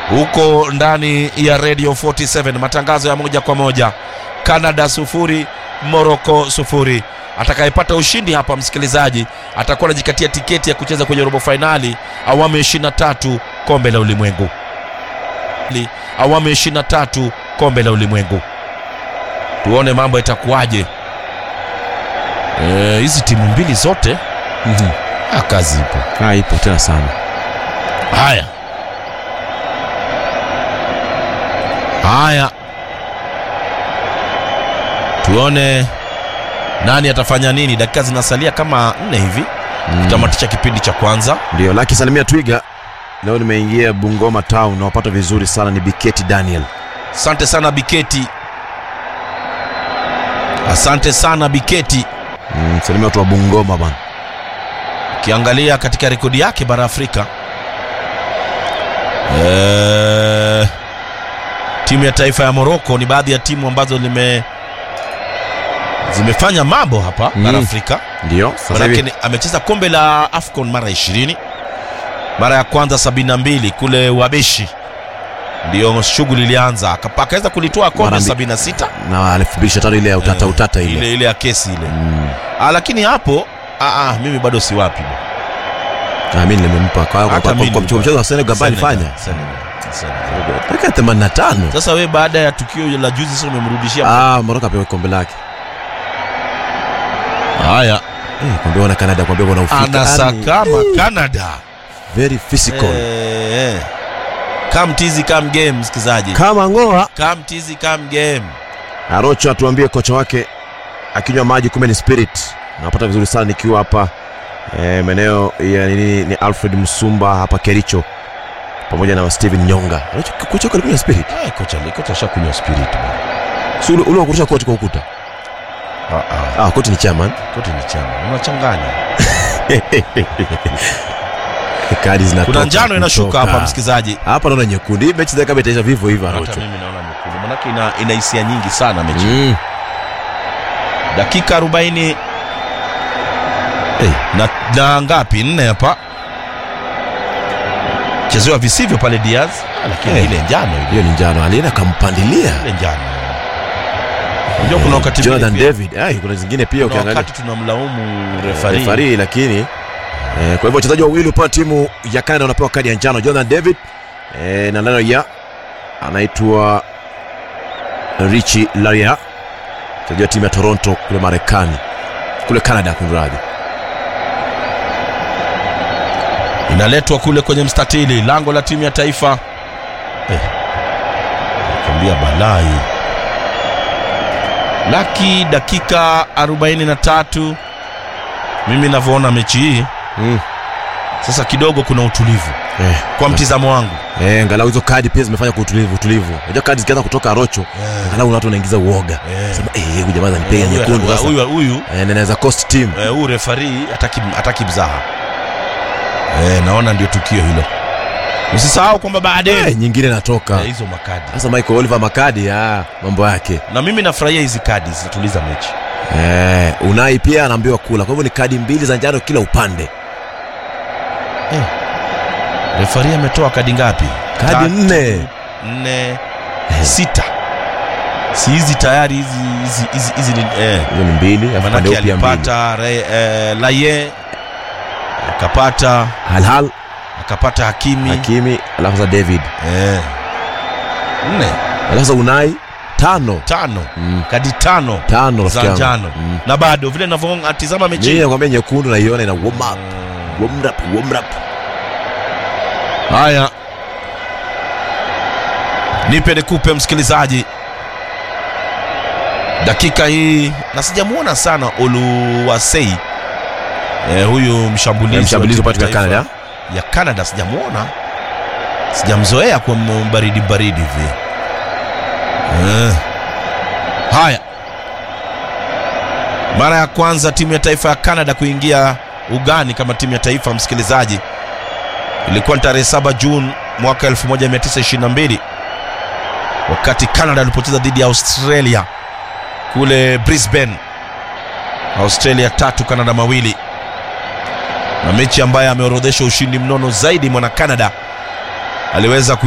huko ndani ya radio 47 matangazo ya moja kwa moja canada sufuri morocco sufuri atakayepata ushindi hapa msikilizaji atakuwa anajikatia tiketi ya kucheza kwenye robo fainali awamu ya 23 kombe la ulimwengu Li- awamu ya 23 kombe la ulimwengu tuone mambo itakuwaje Eh, hizi timu mbili zote Mhm. ah, kazi ipo Ah, ipo tena sana. haya haya tuone nani atafanya nini dakika zinasalia kama nne hivi kutamatisha kipindi cha kwanza Ndio, Laki Salimia Twiga. Leo nimeingia Bungoma Town, nawapata vizuri sana, ni Biketi Daniel. asante sana biketi asante sana biketi Mm, salimia watu wa Bungoma bana. ukiangalia katika rekodi yake bara afrika eh, timu ya taifa ya moroko ni baadhi ya timu ambazo lime zimefanya mambo hapa Mm. bara afrika Ndio, sasa manake hivi ni- amecheza kombe la afcon mara 20 mara ya kwanza 72 kule wabeshi ndio shughuli ilianza Akapa- akaweza kulitoa kombe Mara mbi- 76 na 2025 ile ya utata Eh, utata ile. ile ile ya kesi ile Mm. ah, lakini hapo ah, ah, mimi bado si wapi Ah, mimi nimempa kwa kwa Hata kwa- mimi kwa nilikuwa- mchezo wa Senegal ambaye alifanya. Senegal, Senegal. Dakika 85. sasa we baada ya tukio la juzi sasa umemrudishia Ah, Morocco apewa kombe lake. haya Eh, kwambia wana Canada, kwambia wana ufika. Yaani, anasakama canada very physical. Eh, eh. come tizi come game msikizaji Kama ngoa come tizi come game Arocho atuambie kocha wake akinywa maji kumbe ni spirit. Napata vizuri sana nikiwa hapa eh, maeneo ya nini ni Alfred Msumba hapa Kericho pamoja na Steven Nyonga. Arocho kocha wake alikunywa spirit. Eh, kocha kocha shakunywa spirit bwana. Si ule ule wa kurusha koti kwa ukuta. Ah, ah, Ah, koti ni chairman. kote ni chama unachanganya Kadi zinatoka. kuna njano inashuka kutoka. hapa msikizaji Hapa naona nyekundu. Hii mechi kama itaisha vivyo hivyo hata Arocho. mimi naona nyekundu manake ina, ina hisia nyingi sana mechi Mm. dakika 40 eh, na, na ngapi nne hapa chezewa visivyo pale Diaz Ah, lakini Eh. ile njano ile Hiyo ni njano. Alienda kampandilia. ile njano unajua kuna wakati Jonathan mwingine David. Ai, kuna zingine pia pia- kuna ukiangalia. wakati tunamlaumu refari refari lakini eh, kwa hivyo wachezaji wawili upande timu ya Canada wanapewa kadi ya njano Jonathan David eh, na leno ya anaitwa Richie Laria mchezaji wa timu ya Toronto kule Marekani kule Canada kunradhi inaletwa kule kwenye mstatili lango la timu ya taifa eh, nakwambia balai laki dakika 43 mimi navyoona mechi hii mm. sasa kidogo kuna utulivu eh, kwa mtizamo wangu eh, angalau hizo kadi pia zimefanya kwa utulivu utulivu unajua kadi zikianza kutoka Rocho angalau watu wanaingiza uoga Eh. sema eh huyu jamaa ananipiga Eh, huyu- nyekundu sasa huyu huyu eh, na inaweza cost team eh, huyu refari hataki, hataki mzaha eh, naona ndio tukio hilo usisahau kwamba baadaye eh, nyingine inatoka eh, hizo makadi sasa Michael Oliver makadi ah, mambo yake na mimi nafurahia hizi kadi zinatuliza mechi Eh, Unai pia anaambiwa kula. Kwa hivyo ni kadi mbili za njano kila upande. refari ametoa kadi ngapi Kadi Tatu, nne. nne sita si hizi tayari hizi hizi hizi hizi ni eh, Hizo ni mbili, alafu pande manake upya mbili. alipata re, eh, laye akapata Halhal, akapata hakimi Hakimi, alafu sasa David. eh, nne Alafu sasa Unai tano. tano Mm. kadi tano Tano rafiki za yangu. njano Mm. na bado vile navyotizama mechi Mimi nakwambia nyekundu naiona ina warm up. Warm up, warm up. haya nipe nikupe msikilizaji dakika hii na sijamuona sana oluwasei eh, huyu mshambulizi Mshambulizi wa upande wa timu ya Canada. taifa ya canada sijamuona sijamzoea kwa m- baridi baridi hivi eh. haya mara ya kwanza timu ya taifa ya canada kuingia ugani kama timu ya taifa msikilizaji ilikuwa ni tarehe 7 Juni mwaka 1922 wakati Canada alipocheza dhidi ya Australia kule Brisbane. Australia tatu Canada mawili, na mechi ambayo ameorodhesha ushindi mnono zaidi mwana Canada aliweza ku